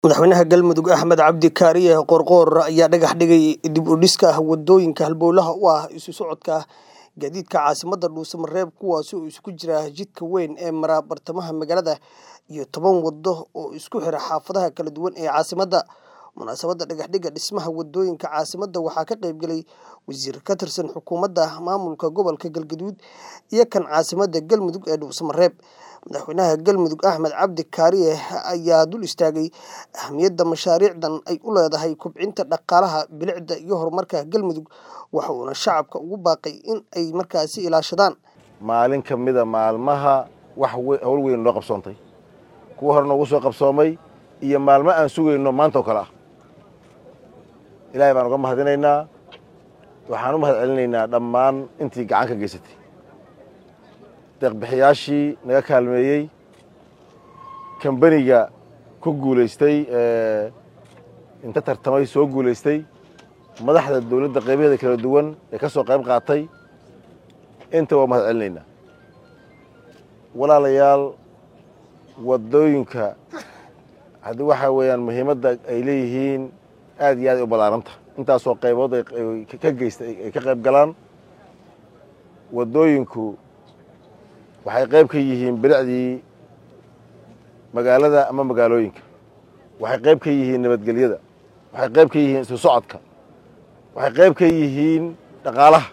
Madaxweynaha Galmudug Axmed Cabdi Kaariye Qoorqoor ayaa dhagax dhigay dib u dhiska wadooyinka halbowlaha u ah isu socodka gaadiidka caasimadda Dhuusamareeb kuwaas oo isugu jira jidka weyn ee mara bartamaha magaalada iyo toban wado oo isku xira xaafadaha kala duwan ee caasimadda. Munaasabadda dhagaxidda dhismaha wadooyinka caasimadda waxaa ka qayb galay wasiir ka tirsan xukuumadda maamulka gobolka Galgaduud iyo kan caasimadda Galmudug ee Dhuusamareeb. Madaxweynaha Galmudug Axmed Cabdi Kaariye ayaa dul istaagay ahmiyadda mashaariicdan ay u leedahay kobcinta dhaqaalaha, bilicda iyo horumarka Galmudug waxa uuna shacabka ugu baaqay in ay markaasi ilaashadaan. maalin ka mida maalmaha wax howl weyn loo qabsoontay kuwa hore noogu soo qabsoomay iyo maalmo aan sugayno maanta oo kale ah ilaahay baan uga mahadinaynaa waxaan u mahad celinaynaa dhammaan intii gacan ka geysatay deeqbixiyaashii naga kaalmeeyey kambaniga ku guulaystay inta tartamay soo guulaystay madaxda dowladda qaybaheeda kala duwan ee ka soo qayb qaatay inta waa mahad celinaynaa walaalayaal wadooyinka haddii waxaa weeyaan muhiimadda ay leeyihiin aad iyo aad ay u ballaaranta intaasoo qaybood ay ka geysta ay ka qayb galaan wadooyinku waxay qayb ka yihiin bilicdii magaalada ama magaalooyinka waxay qayb ka yihiin nabadgelyada waxay qayb ka yihiin isu socodka waxay qayb ka yihiin dhaqaalaha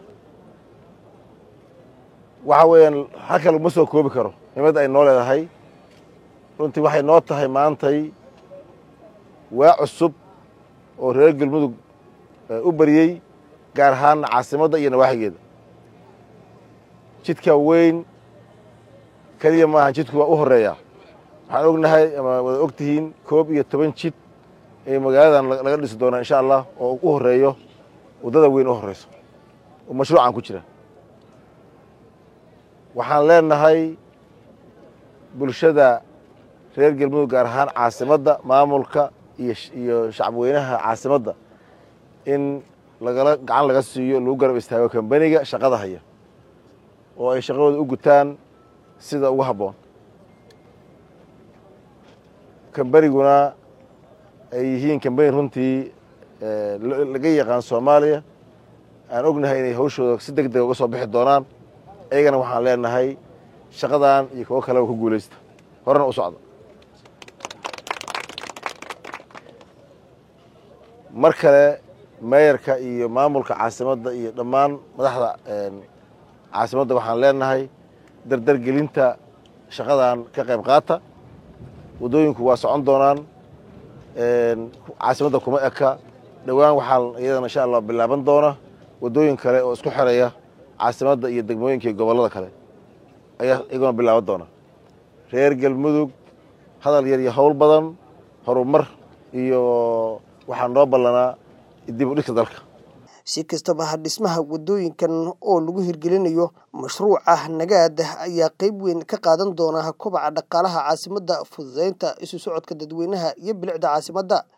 waxa weeyaan halka laguma soo koobi karo muhiimadda ay noo leedahay runtii waxay noo tahay maantay waa cusub oo reer galmudug u bariyey gaar ahaan caasimadda iyo nawaaxigeeda jidka weyn keliya maaha jidku waa u horeeyaa waxaan ognahay ama wada og tihiin koob iyo toban jid ee magaaladan laga dhisi doonaa insha allah oo u horeeyo waddada weyn u horeyso oo mashruucan ku jira waxaan leenahay bulshada reer galmudug gaar ahaan caasimadda maamulka iyo shacabweynaha caasimadda in lagala gacan laga siiyo lagu garab istaago kambaniga shaqada haya oo ay shaqadooda u gutaan sida ugu habboon kambaniguna ay yihiin kambani runtii laga yaqaan soomaaliya aan ognahay inay hawshooda si deg dega uga soo bixi doonaan iyagana waxaan leenahay shaqadan iyo kuwo kaleba ku guulaysta horena u socda mar kale meeyarka iyo maamulka caasimadda iyo dhammaan madaxda caasimadda waxaan leenahay dardargelinta shaqadan ka qayb qaata waddooyinku waa socon doonaan caasimadda kuma eka dhowaan waxaa iyadana insha allah bilaaban doona waddooyin kale oo isku xiraya caasimadda iyo degmooyinka iyo gobollada kale ayaa iyaguna bilaaban doona reer galmudug hadal yar iyo howl badan horumar iyo waxaa noo ballanaa dib u dhigka dalka si kastaba ha dhismaha wadooyinkan oo lagu hirgelinayo mashruuca nagaad ayaa qayb weyn ka qaadan doona kobaca dhaqaalaha caasimadda fududeynta isu socodka dadweynaha iyo bilicda caasimadda